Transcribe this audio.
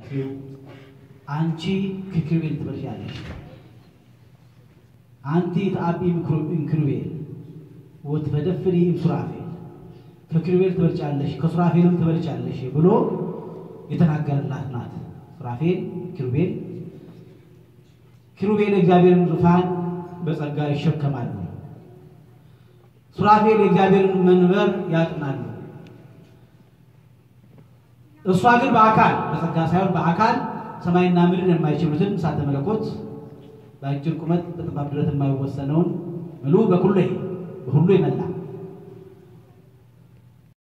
አንቺ ከኪሩቤል ትበልጫለሽ፣ አንቲ ተአቢ እምኪሩቤል ወትፈደፍሪ እምሱራፌል፣ ከኪሩቤል ትበልጫለሽ ከሱራፌልም ትበልጫለሽ ብሎ የተናገረላት ናት። ሱራፌል ኪሩቤል ኪሩቤል የእግዚአብሔርን ዙፋን በጸጋ ይሸከማሉ። ሱራፌል የእግዚአብሔርን መንበር ያጥናሉ። እሷ ግን በአካል በጸጋ ሳይሆን በአካል ሰማይና ምድር የማይችሉትን እሳተ መለኮት በአጭር ቁመት በጠባብ ድረት የማይወሰነውን ምሉ በኩሉ በሁሉ የመላ